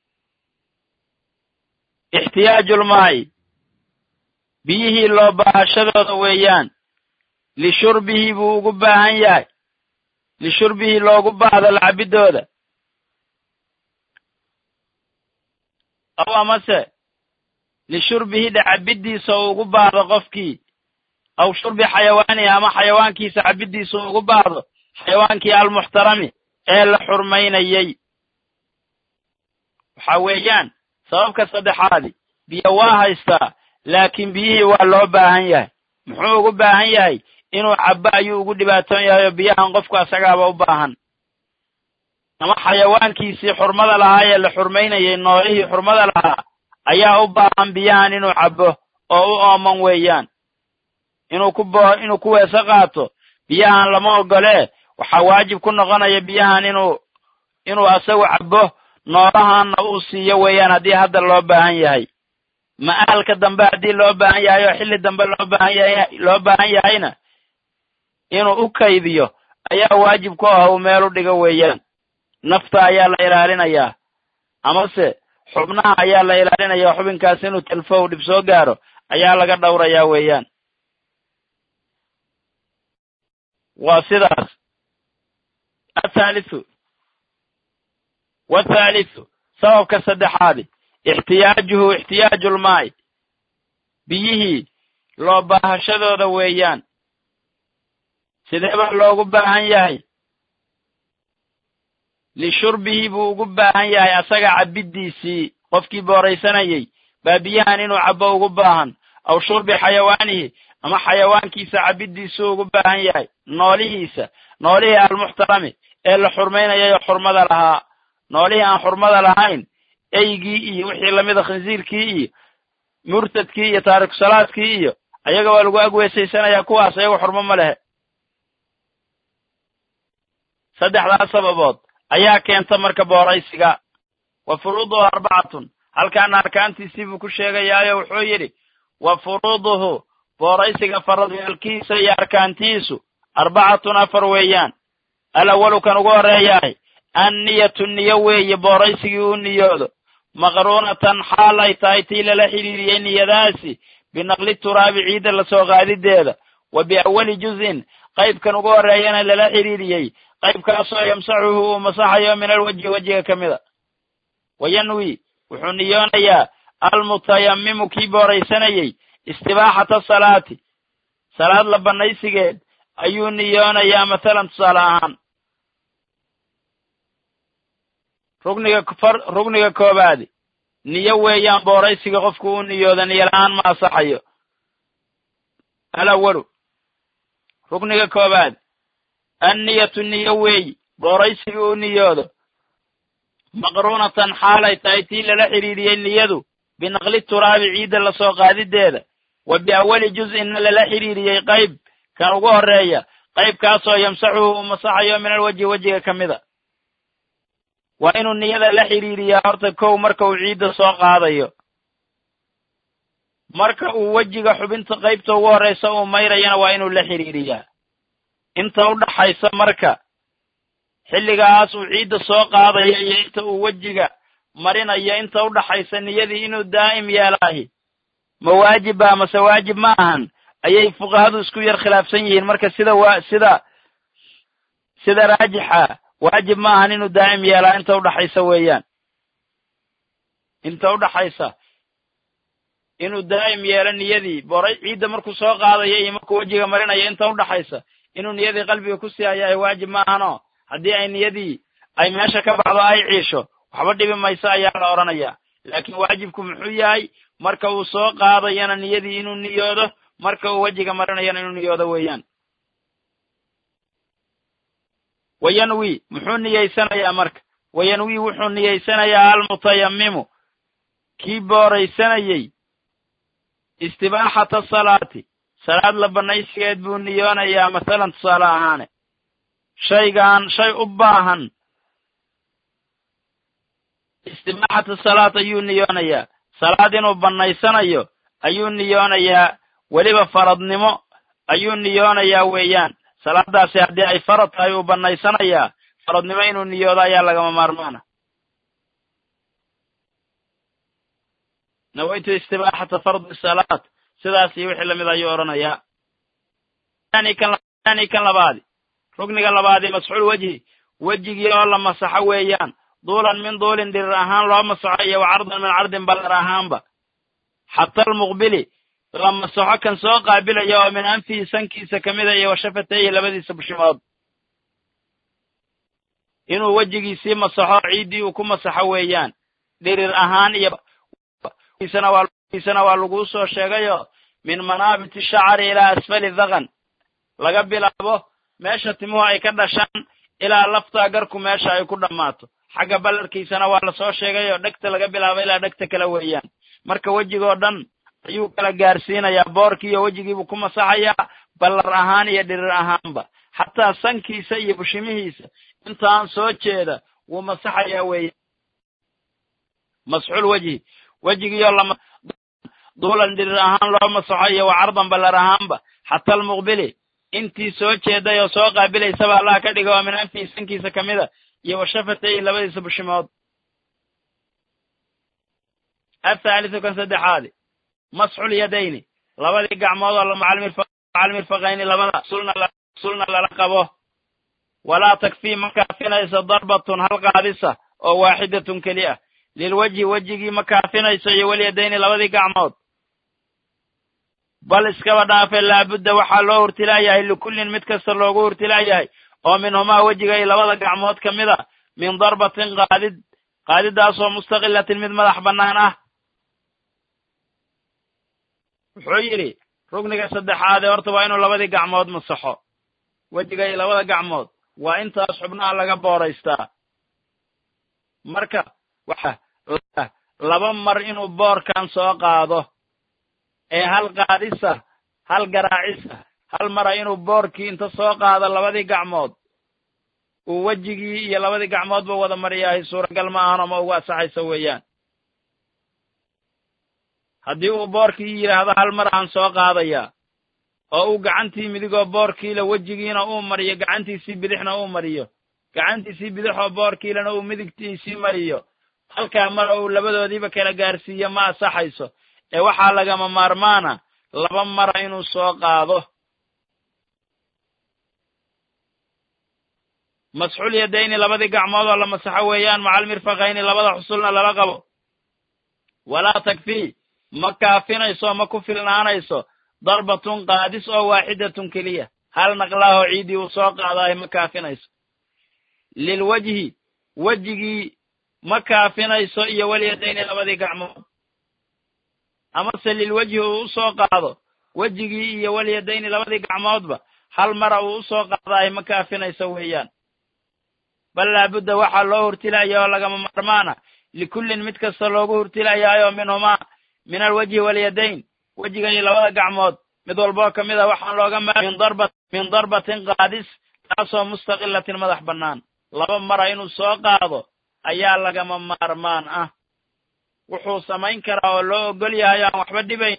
ixtiyaajulmaa'i biyihii loo baahashadooda weeyaan lishurbihi buu ugu baahan yahay lishurbihi loogu baahdo lacabidooda aw amase lishurbihi dhacabiddiisa uu ugu baahdo qofkii aw shurbi xayawaanihi ama xayawaankiisa cabiddiisa uu ugu baahdo xayawaankii almuxtarami ee la xurmaynayey waxa weeyaan sababka saddexaadi biyo waa haystaa laakiin biyihii waa loo baahan yahay muxuu ugu baahan yahay inuu cabbo ayuu ugu dhibaatoon yahay oo biyahan qofku asagaaba u baahan ama xayawaankiisii xurmada lahaa ee la xurmaynayay noolihii xurmada lahaa ayaa u baahan biyahan inuu cabbo oo u ooman weeyaan inuu ku bo inuu ku weese qaato biyahan lama ogolee waxaa waajib ku noqonaya biyahan inuu inuu asagu cabbo noolahanna uu siiyo weeyaan haddii hadda loo baahan yahay ma'aalka dambe haddii loo baahan yahay oo xilli dambe loo baahan yahay loo baahan yahayna inuu u kaydiyo ayaa waajib ku ah uu meel u dhigo weeyaan nafta ayaa la ilaalinayaa amase xubnaha ayaa la ilaalinaya xubinkaas inuu telfo u dhib soo gaaro ayaa laga dhowrayaa weeyaan waa sidaas athaalithu wathaalithu sababka saddexaadi ixtiyaajuhu ixtiyaajulmaa'i biyihii loo baahashadooda weeyaan sidee baa loogu baahan yahay lishurbihi buu ugu baahan yahay asaga cabiddiisii qofkii booraysanayey baa biyahan inuu cabbo ugu baahan aw shurbi xayawaanihi ama xayawaankiisa cabiddiisuu ugu baahan yahay noolihiisa noolihii almuxtarami ee la xurmaynayay oo xurmada lahaa noolihii aan xurmada lahayn eygii iyo wixii lamida khinsiirkii iyo murtadkii iyo taarikusalaadkii iyo ayaga waa lagu agweesaysanayaa kuwaas ayaga xurmo ma lehe saddexdaas sababood ayaa keenta marka booraysiga wa furuuduhu arbacatun halkaana arkaantiisii buu ku sheegayaayo wuxuu yidhi wa furuuduhu booraysiga faradyaalkiisa iyo arkaantiisu arbacatun afar weeyaan alawalu kan ugu horreeyahay anniyatu niyo weeye booraysigii uu niyoodo maqruunatan xaal ay tahay tii lala xidhiiriyey niyadaasi binaqli turaabi ciidda lasoo qaadideeda wa biawali juz'in qaybkan ugu horreeyana lala xidhiiriyey qaybkaasoo yamsaxuhu uu masaxayo min alwajhi wejiga ka mida wayanwi wuxuu niyoonayaa almutayammimu kii booraysanayey istibaaxata salaati salaad la bannaysigeed ayuu niyoonayaa mathalan tusaale ahaan rugniga far rugniga koobaadi niyo weeyaan booraysiga qofku uu niyooda niyo la-aan ma asaxayo alawalu rugniga koobaad anniyatu niyo weeyi booraysiga uu niyoodo maqruunatan xaalay tahay tii lala xidhiiriyey niyadu binaqli turaabi ciidda lasoo qaadideeda wa biawali juz'inna lala xidhiiriyey qayb kan ugu horreeya qaybkaasoo yamsaxuhu uu masaxayo min alwajhi wejiga ka mida waa inuu niyada la xidhiiriyaa horta kow marka uu ciidda soo qaadayo marka uu wejiga xubinta qaybta ugu horraysa uu mayrayana waa inuu la xidhiiriyaa inta u dhaxaysa marka xilligaas uu ciidda soo qaadayo iyo inta uu wejiga marinayo inta u dhaxaysa niyadii inuu daa'im yeelaahi ma waajib ba mase waajib ma ahan ayay fuqahadu isku yar khilaafsan yihiin marka sida wa sida sida raajixa waajib ma ahan inuu daa'im yeelaa inta udhaxaysa weeyaan inta udhaxaysa inuu daa'im yeelo niyadii boray ciidda markuu soo qaadayo iyo markuu wejiga marinayo inta udhaxaysa inuu niyadii qalbiga ku sii hayahay waajib ma ahano haddii ay niyadii ay meesha ka baxdo ay ciisho waxba dhibi mayso ayaa la odhanayaa laakiin waajibku muxuu yahay marka uu soo qaadayana niyadii inuu niyoodo marka uu wejiga marinayana inuu niyoodo weeyaan wayanwi muxuu niyeysanayaa marka wayanwi wuxuu niyeysanayaa almutayammimu kii booraysanayey istibaaxata salaati salaad la bannaysigeed buu niyoonayaa masalan tusaale ahaane shaygan shay u baahan istibaaxata salaad ayuu niyoonayaa salaad inuu bannaysanayo ayuu niyoonayaa weliba faradnimo ayuu niyoonayaa weeyaan salaadaasi haddii ay farad tahay uu bannaysanayaa faradnimo inuu niyoodo ayaa lagama maarmaana nawaytu istibaaxata fardi salaad sidaas iyo wixii lamid ayuu odhanayaa ani kan labaadi rugniga labaadi masxuul wejhi wejigii oo la masaxo weeyaan duulan min duulin dhirir ahaan loo masaxo iyo wa cardan min cardin ballar ahaanba xata almuqbili la masaxo kan soo qaabilaya oo min anfihi sankiisa ka mida iyo wa shafatayhi labadiisa bushimood inuu wejigiisii masaxo ciiddii uu ku masaxo weeyaan dhirir ahaan iyo isana waa laguu soo sheegayo min manaabiti shacari ilaa asfali dhaqan laga bilaabo meesha timuhu ay ka dhashaan ilaa laftaa garku meesha ay ku dhammaato xagga ballarkiisana waa lasoo sheegayoo dhegta laga bilaabo ilaa dhegta kale weeyaan marka wejigoo dhan ayuu kala gaarsiinayaa boorkii iyo wejigiibuu ku masaxayaa ballar ahaan iyo dhirir ahaanba xataa sankiisa iyo bushimihiisa intaan soo jeeda wuu masaxayaa weeyaan masxuul wejhi wejigiioo lama duulan dhirir ahaan loo masaxo iyo wa cardan ballar ahaanba xata almuqbili intii soo jeeday oo soo qaabilaysaba allah ka dhiga oo min anfihi sankiisa ka mida iyo wa shafatayhi labadiisa bushimood athaalithu kan saddexaadi masxul yadayni labadii gacmood oo macalmirfaqayni labada sulna lala qabo walaa takfii ma kaafinayso darbatun hal qaadisa oo waaxidatun keli ah lilwejhi wejigii ma kaafinayso iyo walyadayni labadii gacmood bal iskaba dhaafe laabudda waxaa loo hurtilaayahay likullin mid kasta loogu hurtilaayahay oo minhumaa wejiga iyo labada gacmood ka mid a min darbatin qaadid qaadidaasoo mustaqilatin mid madax bannaan ah wuxuu yidhi rugniga saddexaadee horta waa inuu labadii gacmood masaxo wejiga iyo labada gacmood waa intaas xubnaha laga booraystaa marka waxa laba mar inuu boorkan soo qaado ee hal qaadisa hal garaacisa hal mara inuu boorkii inta soo qaado labadii gacmood uu wejigii iyo labadii gacmoodba wada maryahay suuragal ma ahan ama ugu asaxayso weeyaan haddii uu boorkii yidhaahdo hal mar aan soo qaadayaa oo uu gacantii midigoo boorkiila wejigiina uu mariyo gacantiisii bidixna uu mariyo gacantiisii bidixoo boorkiilana uu midigtiisii mariyo halkaa mar uu labadoodiiba kala gaarsiiyo ma asaxayso ee waxaa lagama maarmaana laba mara inuu soo qaado masxuul yadayni labadii gacmood oo la masaxo weeyaan macal mirfaqayni labada xusulna lala qabo walaa takfii ma kaafinayso ma ku filnaanayso darbatun qaadis oo waaxidatun keliya hal naqlaahoo ciiddii uu soo qaadaayo ma kaafinayso lilwejhi wejigii ma kaafinayso iyo walyadayni labadii gacmood amase lilwejhi uu u soo qaado wejigii iyo walyadayni labadii gacmoodba hal mara uu u soo qaadaayo ma kaafinayso weeyaan bal laabudda waxaa loo hurtilaya oo lagama maarmaana likullin mid kasta loogu hurtilayaayo minhumaa min alwejhi walyadayn wejiga iyo labada gacmood mid walboo ka mid a waxaan looga ma min darbatin qaadis taasoo mustaqilatin madax bannaan laba mara inuu soo qaado ayaa lagama maarmaan ah wuxuu samayn karaa oo loo ogol yahay aan waxba dhibayn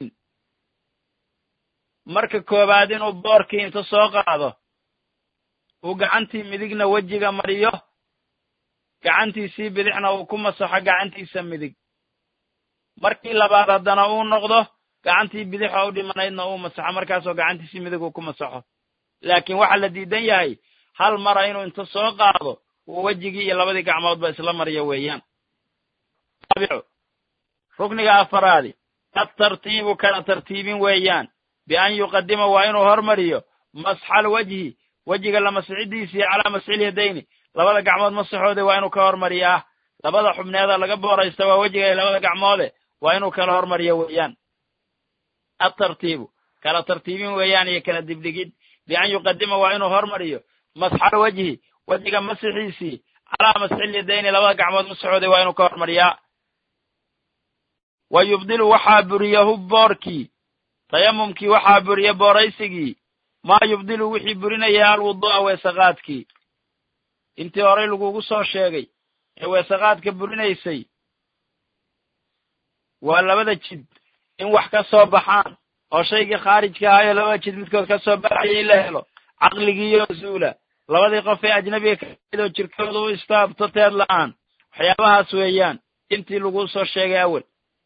marka koowaad inuu boorkii inta soo qaado uu gacantii midigna wejiga mariyo gacantiisii bidixna uu ku masaxo gacantiisa midig markii labaad haddana uu noqdo gacantii bidix oo u dhimanaydna uu masaxo markaasoo gacantiisii midig uu ku masaxo laakiin waxaa la diidan yahay hal mara inuu inta soo qaado uu wejigii iyo labadii gacmoodba isla mariyo weeyaan rukniga afaraadi adtartiibu kala tartiibin weeyaan bian yuqadima waa inuu hormariyo masxal wejhi wejiga la masxidiisii calaa masxil yadayni labada gacmood masaxoode waa inuu ka hormariyaa labada xubneeda laga booraysta waa wejiga iyo labada gacmoode waa inuu kala hormariyo weeyaan adtartiibu kala tartiibin weeyaan iyo kala dibdhigid bian yuqadima waa inuu hormariyo masxal wejhi wejiga masixiisii calaa masxil yadayni labada gacmood masaxoode waa inuu ka hormariyaa wa yubdilu waxaa buriyahu boorkii tayamumkii waxaa buriya booraysigii maa yubdilu wixii burinaya alwudu'a weesaqaadkii intii horey lagugu soo sheegay ee weesaqaadka burinaysay waa labada jid in wax ka soo baxaan oo shaygii khaarijka ahaayo labada jid midkood ka soo baxaya in la helo caqligiiyo zuula labadii qof ee ajnabiga kamidoo jirkooda u istaabto teed la-aan waxyaabahaas weeyaan intii lagu soo sheegay awel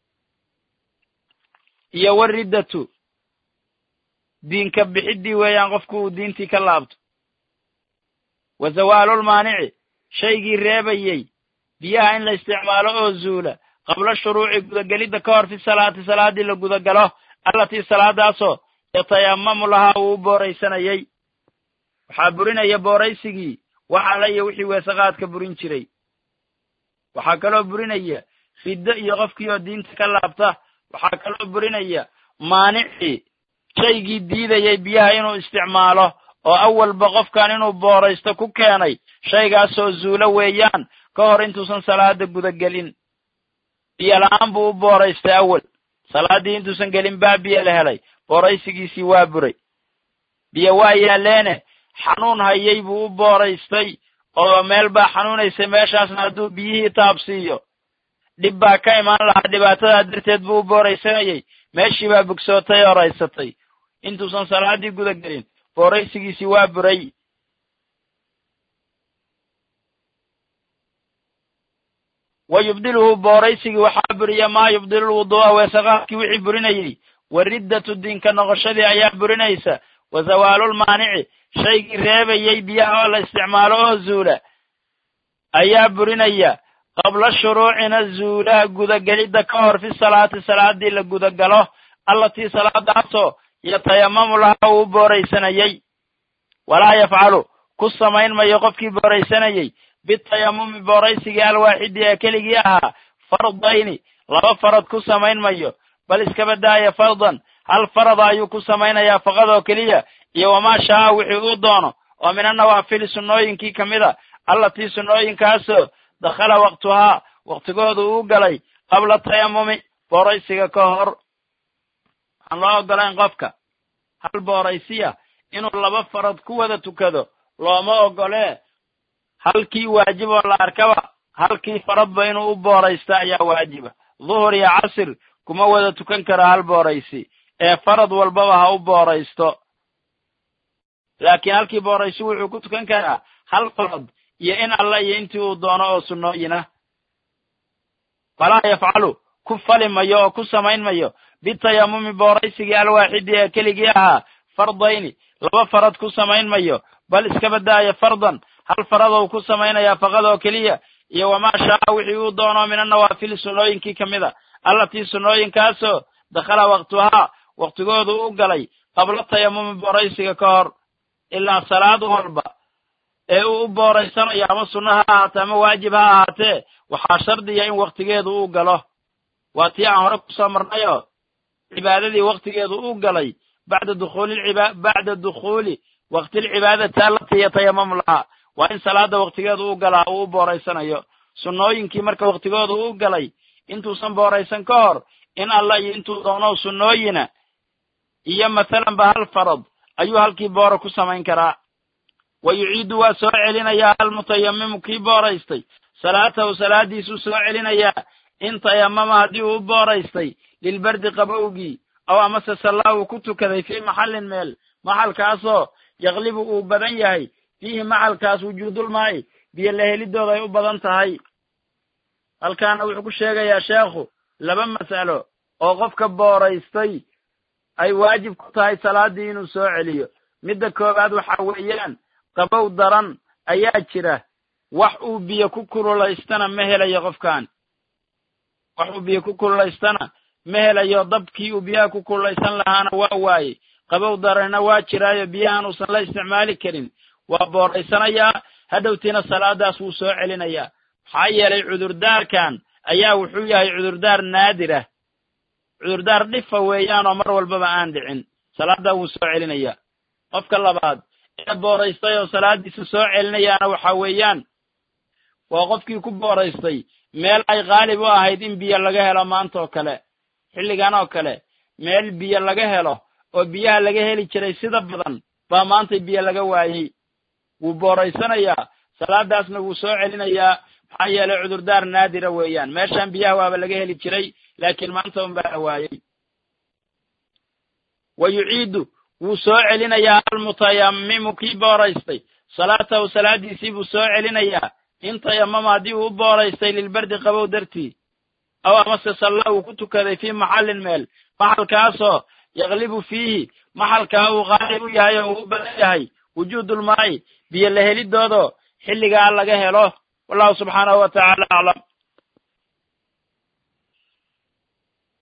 iyo wariddatu diinka bixiddii weeyaan qofku uu diintii ka laabto wa zawaalulmaanici shaygii reebayey biyaha in la isticmaalo oo zuula qabla shuruuci gudagelidda ka hor fi salaati salaaddii la gudagalo allatii salaadaasoo yatayamamu lahaa uu u booraysanayey waxaa burinaya booraysigii wax alla iyo wixii weesaqaadka burin jiray waxaa kaloo burinaya riddo iyo qofkii oo diinta ka laabta waxaa kaloo burinaya maanicii shaygii diidayay biyaha inuu isticmaalo oo awalba qofkan inuu booraysto ku keenay shaygaasoo zuulo weeyaan ka hor intuusan salaada gudagelin biyo la-aan buu u booraystay awal salaaddii intuusan gelin baa biyo la helay booraysigiisii waa buray biyo waa yaalleene xanuun hayay buu u booraystay oo meel baa xanuunaysay meeshaasna hadduu biyihii taabsiiyo dhib baa ka imaan lahaa dhibaatadaa darteed buu u booraysanayay meeshii baa bogsootay oo raysatay intuusan salaaddii guda gelin booraysigiisii waa buray wa yubdiluhu booraysigii waxaa buriya maa yubdilulwuduu'a weesaqaadkii wixii burinayey wa riddatu diinka noqoshadii ayaa burinaysa wa zawaalulmaanici shaygii reebayey biyaha oo la isticmaalo oo zuula ayaa burinaya qabla shuruucina zuulaha gudagelidda ka hor fi salaati salaaddii la gudagalo allatii salaadaasoo yatayamamu laha uu u booraysanayey walaa yafcalu ku samayn mayo qofkii booraysanayey bitayamumi booraysigii alwaaxidi ee keligii ahaa fardayni laba farad ku samayn mayo bal iskaba daaya fardan hal farada ayuu ku samaynayaa faqad oo keliya iyo wamaa shaaa wixii uu doono oo min annawaafili sunnooyinkii ka mid a allatii sunnooyinkaasoo dakhala waqtuhaa waqtigoodu uu galay qabla tayamumi booraysiga ka hor waxaan loo ogolayn qofka hal booraysiya inuu laba farad ku wada tukado looma ogolee halkii waajib oo la arkaba halkii faradba inuu u booraysta ayaa waajiba duhur iyo casir kuma wada tukan karo hal booraysi ee farad walbaba ha u booraysto laakiin halkii booraysi wuxuu ku tukan karaa hal farad iyo in alla iyo intii uu doono oo sunnooyina falaa yafcalu ku fali mayo oo ku samayn mayo bitayamumi booraysigii alwaaxidi ee keligii ahaa fardayni laba farad ku samayn mayo bal iskaba daaya fardan hal faradou ku samaynayaa faqad oo keliya iyo wamaa shaaa wixii uu doono min annawaafili sunnooyinkii ka mid a allatii sunnooyinkaasoo dakhala waqtuhaa waqtigoodu u galay qabla tayamumi booraysiga ka hor ilaa salaad walba ee uu u booraysanayo ama sunno ha ahaatee ama waajib ha ahaatee waxaa shardiya in waqtigeedu uu galo waa tii aan hore kusoo marnayoo cibaadadii waqtigeedu uu galay bacda dukhuuli bacda dukhuuli waqtilcibaadati allatii yatayamamu lahaa waa in salaada waqtigeedu u galaa uu u booraysanayo sunnooyinkii marka waqtigoodu u galay intuusan booraysan ka hor in alla iyo intuu doono sunnooyina iyo mathalanba hal farad ayuu halkii boora ku samayn karaa wa yuciidu waa soo celinayaa almutayamimu kii booraystay salaatahu salaadiisuu soo celinayaa in tayamama haddii uu u booraystay lilbardi qabowgii aw amase sallaa uu ku tukaday fii maxallin meel maxalkaasoo yaklibu uu badan yahay fiihi maxalkaas wujuudulmaa'i biyo la helidooda ay u badan tahay halkaana wuxuu ku sheegayaa sheekhu laba mas'alo oo qofka booraystay ay waajib ku tahay salaaddii inuu soo celiyo midda koowaad waxa weeyaan qabow daran ayaa jira wax uu biyo ku kululaystana ma helayo qofkan wax uu biyo ku kululaystana ma helayo dabkii uu biyaha ku kululaysan lahaana waa waayey qabow daranna waa jiraayo biyahan uusan la isticmaali karin waa booraysanayaa hadhowtiina salaadaas wuu soo celinayaa maxaa yeelay cudurdaarkan ayaa wuxuu yahay cudurdaar naadir ah cudurdaar dhifa weeyaanoo mar walbaba aan dhicin salaaddaa wuu soo celinayaa qofka labaad ee booraystay oo salaaddiisa soo celinayaana waxa weeyaan waa qofkii ku booraystay meel ay qaalib u ahayd in biyo laga helo maanta oo kale xilligan oo kale meel biyo laga helo oo biyaha laga heli jiray sida badan baa maanta biyo laga waayey wuu booraysanayaa salaadaasna wuu soo celinayaa maxaa yeelay cudurdaar naadira weeyaan meeshaan biyaha waaba laga heli jiray laakiin maanta un baa la waayey wa yuciidu wuu soo celinayaa almutayammimu kii booraystay salaatahu salaadiisii buu soo celinayaa in tayamama haddii uu u booraystay lilbardi qabow dartii aw amase salla uu ku tukaday fii maxallin meel maxalkaasoo yaklibu fiihi maxalkaa uu qaalib u yahay oo uu u badan yahay wujuudulmaa'i biyo la helidoodo xilligaa laga helo wallahu subxaanahu wa tacaala aclam